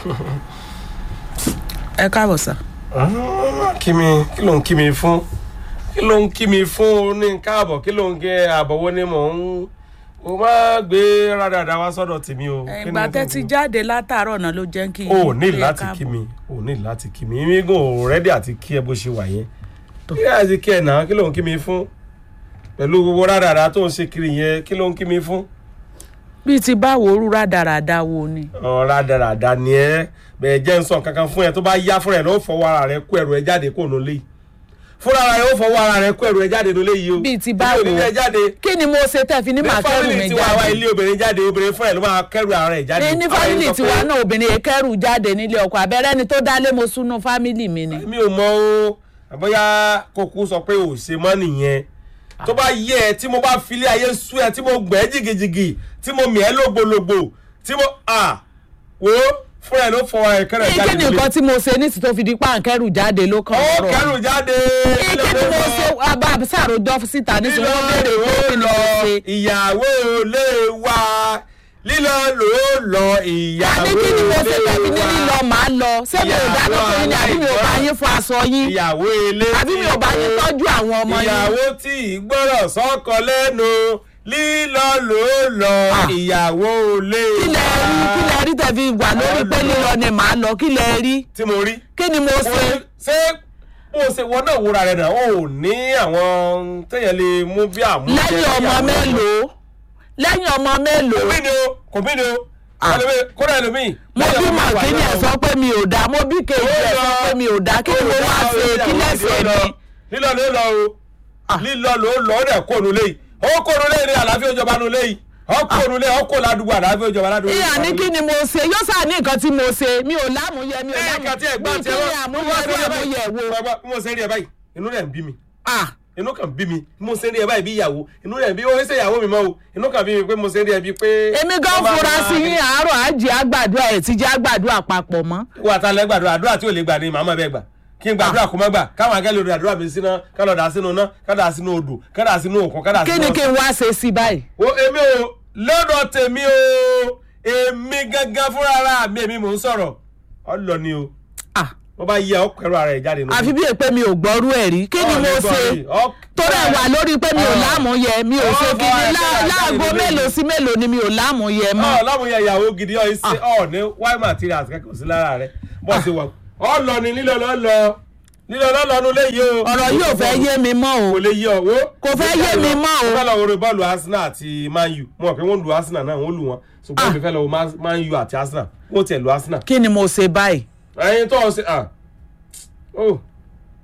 ẹ káàbọ̀ sà. kí mi kí ló ń kí mi fún kí ló ń kí mi fún ní káàbọ̀ kí ló ń gé àbọ̀wọ́ ni mò ń mo máa gbé rádàdà wá sọ́dọ̀ tèmi o. Kí ni ìgbà mo tẹ́ fún ti un? jáde látàárọ̀ náà ló jẹ́ kí. o ò ní kí ẹ láti káàbọ̀. kí mi o ò ní láti kí mi mi gan ò rẹ́dí àti kí ẹ bó ṣe wà yẹn kí ẹ àti kí ẹ náà kí ló ń kí mi fún pẹ̀lú gbogbo rádàdà tó ń ṣe kiri yẹn kí ló ń kí mi fún. bíi ti báwo orú rádaràda wo ni. ọ̀ rádàdà ni ẹ bẹ̀ẹ̀ jẹ́ ń sọ kankan fún ẹ tó bá yá fúnra ẹ ló fọwọ́ ara rẹ kó ẹrù ẹ jáde kó nù léyìí fúnra ara rẹ ó fọwọ́ ara rẹ kó ẹrù ẹ jáde nù léyìí o Bíi ti Èmi ò báwo? ní lé ẹ jáde kí ni mo ṣe tẹ́ fi ní ní màá kẹ́rù fámìlì mi tiwa wa jáde. ilé obìnrin jáde obìnrin fúnra ẹ ló máa kẹ́rù ara rẹ jáde. ní ní Àwọn fámìlì ẹni sọ tiwa pé- náà obìnrin yẹn kẹ́rù jáde nílé ọkọ abẹ́rẹ́ ni tó dálé mo súnú fámìlì mi ni. mi ò mọ o àbọ̀yá kókó sọ pé ò ṣe mọ́ nìyẹn tó bá yẹ ẹ tí mo bá filé ayé sú ẹ tí mo gbẹ́ jìgìjìgì tí mo mì ẹ́ lògbòlògbò tí mo à wò ó fúnra ẹ ló fọ ẹ kẹrẹ kí jáde ni nǹkan tí mo ṣe ní ti tó fi di páǹkẹ́rù jáde ló kàn ó ọ̀rọ̀. kẹrù jáde kí ni mo ṣe abá sàròjọ síta ní sọ wọ́n béèrè pé kí ni mo ṣe. ìyàwó lè wá lílọ ló lọ ìyàwó àní kí ni mo ṣe lè tẹ̀mí ní wá lílọ màá lọ ṣé mi ò dáná fún yín ni àbí mi ò bá yín fọ aṣọ yín ìyàwó ilé àbí mi ò bá yín tọ́jú àwọn ọmọ yín. ìyàwó tí ìgbọ́rọ̀ sọ́kọ lẹ́nu lílọ ló lọ Ah. ìyàwó lè kí lẹ rí kí lẹ rí tẹ̀ fi wà lórí pé lílọ ni màá lọ kí lẹ rí tí mo rí. kí ni mo ṣe. ṣé bó o ṣe wọ náà wúra rẹ náà o ò ní àwọn téèyàn lè mú bí àmú. lẹ́yìn ọmọ mélòó lẹ́yìn ọmọ mélòó kò bí ni o kò bí ni o Ah. ẹlòmíì- kódà ẹlòmíì. mo lẹ́yìn bí ọmọ mẹ́wàá màkínní ẹ̀ náà sọ pé mi ò dá mo bí kejì ẹ̀ sọ pé mi ò dá kí ni mo wá ṣe kí lẹ́sẹ̀ mi. lílọ ló lọ o lílọ ló lọ ó dẹ̀ kóònù léyìí ó kóònù léyìí ní àlàáfíà ìjọba nù léyìí ó kóònù léyìí ó kó ládùúgbò àlàáfíà ìjọba ládùúgbò. ìyá ní kí ni mo ṣe yóò sà ní nǹkan tí mo ṣe mi ò lámúyẹ mi ò ẹ kàn tí ẹ gbọ́n lámúyẹ tí ẹ bí kí ni àmúyẹ bí àmúyẹ wo. bí mo ṣe rí ẹ báyìí inú rẹ̀ ń bí mi Ah, inú kan bí mi bí mo ṣe rí ẹ báyìí bí ìyàwó inú rẹ̀ ń bí ó ń ṣe ìyàwó mi mọ́ o inú kan bí mi pé mo ṣe rí ẹ bí pé. èmi gan fura sí yín àárọ̀ àjẹ́ àgbàdo ẹ̀ tí jẹ́ àgbàdo àpapọ̀ mọ́. wà á ta lẹ́ gbàdúrà àdúrà tí ò lè gbà ní màmá bẹ́ẹ̀ gbà kí n gbàdúrà kó má gbà káwọn akẹ́lẹ́ odò àdúrà mi síná ká lọ dà sínú iná ká dà sínú odò ká dà sínú òkun ká dà kí sínú ni ọ̀sán. kí n wá ṣe sí báyìí. o èmi o lọ́dọ̀ tèmi o èmi gangan fúnra ara mi èmi mò ń sọ̀rọ̀ ọlọ ni o Ah, wọ́n bá yẹ ọkọ̀ ara ẹ̀ jáde nù. àfi bí èpè mi ò gbọ́rú ẹ̀ rí kí ni mo ṣe torí ẹ̀ wà lórí pé mi ò lámúyẹ mi ò ṣe kí ni lá- láago mélòó sí mélòó ni mi ò lámúyẹ mọ́. ọ lámúyẹ ìyàwó gidi ọ ṣe ọ ní white materials kẹ́kọ̀ọ́ sí lára rẹ bọ́ ṣe wà ọ lọ ni lílọ lọ lọ lílọ lọ lọ nulẹ̀ yìí o. ọ̀rọ̀ yìí ò fẹ́ yé mi mọ́ o. kò lè yé ọ wo. Kò fẹ́ yé mi mọ́ o. mo fẹ́ lọ wo bọ́ọ̀lù Arsenal àti Man U mo mọ̀ pé wọ́n lu Arsenal náà wọ́n lu wọn ṣùgbọ́n Ah. mi fẹ́ lọ wo Man Man U àti Arsenal wọ́n tiẹ̀ lu Arsenal. kí ni mo ṣe báyìí. ẹyin tó ọ ṣe ah oh